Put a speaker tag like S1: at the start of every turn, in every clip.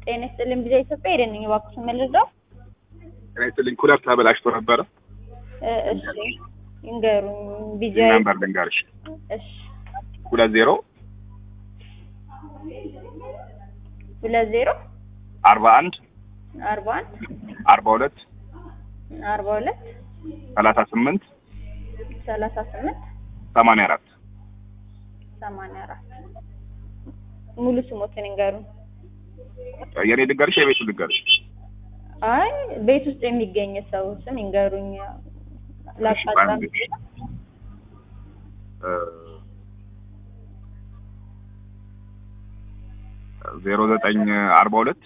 S1: ጤና ይስጥልኝ ቢዛ ኢትዮጵያ ሄደን ነኝ እባክዎን መልሰው
S2: ጤና ይስጥልኝ ኩለር ተበላሽቶ ነበረ።
S1: እ እሺ ይንገሩኝ ቢዛ
S2: ነምበር ልንገርሽ
S1: እሺ
S2: ሁለት ዜሮ
S1: ሁለት ዜሮ
S2: አርባ አንድ
S1: አርባ አንድ
S2: አርባ ሁለት
S1: አርባ ሁለት
S2: ሰላሳ ስምንት
S1: ሰላሳ ስምንት
S2: ሰማንያ አራት
S1: ሰማንያ አራት ሙሉ ስሞትን ይንገሩኝ።
S2: የኔ ልንገርሽ የቤቱ ልንገርሽ
S1: አይ ቤት ውስጥ የሚገኝ ሰው ስም ይንገሩኝ። ላጣጣም
S2: ዜሮ ዘጠኝ አርባ ሁለት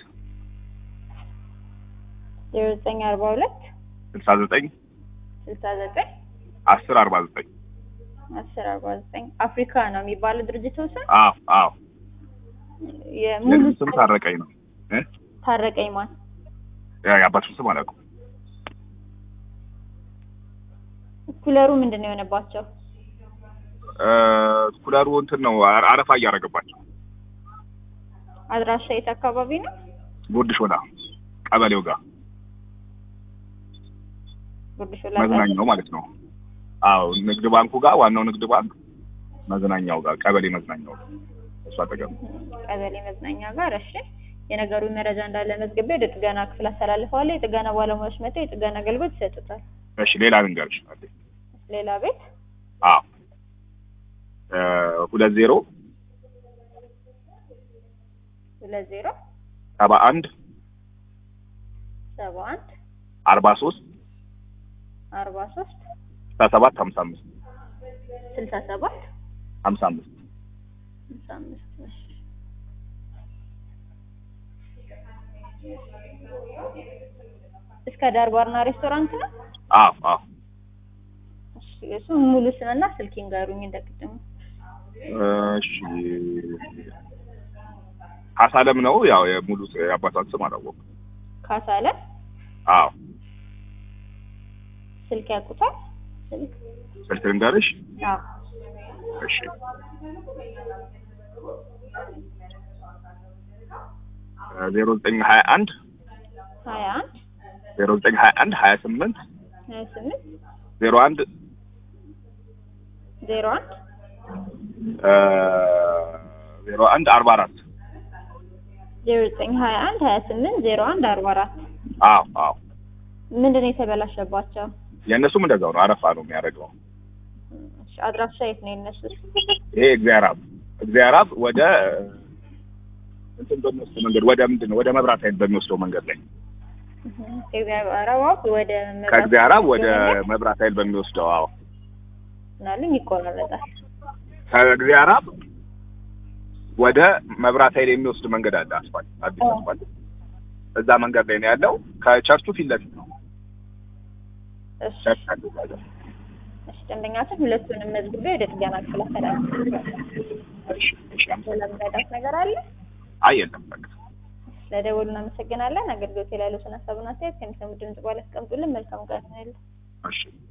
S1: ዜሮ ዘጠኝ አርባ ሁለት
S2: ስልሳ ዘጠኝ
S1: ስልሳ ዘጠኝ
S2: አስር አርባ ዘጠኝ
S1: አስር አርባ ዘጠኝ አፍሪካ ነው የሚባለው ድርጅቱ ስም
S2: አዎ አዎ
S1: የሙሉ
S2: የልጁ ስም ታረቀኝ ነው እ
S1: ታረቀኝ ማን
S2: ያ የአባቱን ስም አላውቅም
S1: ኩለሩ ምንድን ነው የሆነባቸው?
S2: እ ኩለሩ እንትን ነው አ- አረፋ እያደረገባቸው
S1: አድራሻ የት አካባቢ ነው?
S2: ጉርድ ሾላ ቀበሌው ጋር
S1: ጉርድ ሾላ
S2: መዝናኛው ማለት ነው አዎ ንግድ ባንኩ ጋር ዋናው ንግድ ባንክ መዝናኛው ጋር ቀበሌ መዝናኛው ጋር እሱ አጠገብ ነው።
S1: ቀበሌ መዝናኛ ጋር። እሺ የነገሩ መረጃ እንዳለ መዝግቤ ወደ ጥገና ክፍል አስተላልፈዋለሁ። የጥገና ባለሙያዎች መጥተው የጥገና አገልግሎት ይሰጡታል።
S2: እሺ ሌላ ልንገርሽ አለ
S1: ሌላ ቤት
S2: አዎ እ ሁለት ዜሮ
S1: ሁለት ዜሮ
S2: ሰባ አንድ
S1: ሰባ አንድ
S2: አርባ ሶስት
S1: አርባ ሶስት
S2: ስልሳ ሰባት ሀምሳ አምስት
S1: ስልሳ ሰባት
S2: ሀምሳ አምስት
S1: ሃምሳ አምስት እሺ። እስከ ዳር ባርና ሬስቶራንት ነው።
S2: አዎ አዎ
S1: እሺ እሱ ሙሉ ስምና ስልክ ይንገሩኝ እንደቅድሙ።
S2: እሺ ካሳለም ነው ያው የሙሉ የአባቷን ስም አላወቅም
S1: ካሳለ
S2: አዎ
S1: ስልክ ያውቁታል? ስልክ
S2: ስልክ ልንገርሽ
S1: አዎ
S2: እሺ ዜሮ ዘጠኝ ሀያ አንድ
S1: ሀያ አንድ
S2: ዜሮ ዘጠኝ ሀያ አንድ ሀያ ስምንት
S1: ሀያ ስምንት
S2: ዜሮ አንድ
S1: ዜሮ አንድ
S2: ዜሮ አንድ አርባ አራት
S1: ዜሮ ዘጠኝ ሀያ አንድ ሀያ ስምንት ዜሮ አንድ አርባ አራት
S2: አዎ አዎ
S1: ምንድን ነው የተበላሸባቸው?
S2: የእነሱም እንደዛው ነው አረፋ ነው የሚያደርገው
S1: እሺ አድራሻ የት ነው የነሱት?
S2: ይሄ እግዚአብሔር አብ እግዚአብሔር አብ ወደ እንትን በሚወስደው መንገድ ወደ ምንድን ነው ወደ መብራት ኃይል በሚወስደው መንገድ ላይ
S1: ከእግዚአብሔር አብ ወደ መብራት
S2: ከእግዚአብሔር አብ ወደ
S1: መንገድ
S2: መብራት ኃይል በሚወስደው አዎ
S1: ምናልኝ ይቆራረጣል።
S2: ከእግዚአብሔር አብ ወደ መብራት ኃይል የሚወስድ መንገድ አለ አስፋልት አዲስ
S1: አዎ።
S2: አስፋልት እዛ መንገድ ላይ ነው ያለው ከቸርቹ ፊት ለፊት ነው
S1: እሺ
S2: ቸርች አለ እዛ ጋር
S1: እሺ ደንበኛችን ሁለቱንም መዝግቤ ወደ ጥገና ክፍል አስተላልፋለሁ።
S2: እሺ እሺ አመሰግናለሁ።
S1: ለመረዳት ነገር አለ?
S2: አይ የለም በቃ
S1: ስለደወሉ እናመሰግናለን። አገልግሎት ላይ ያሉትን ሀሳብና አስተያየት ከሚሰሙ ድምጽ በኋላ ያስቀምጡልን። መልካም ቀን ይሁንልዎት።
S2: እሺ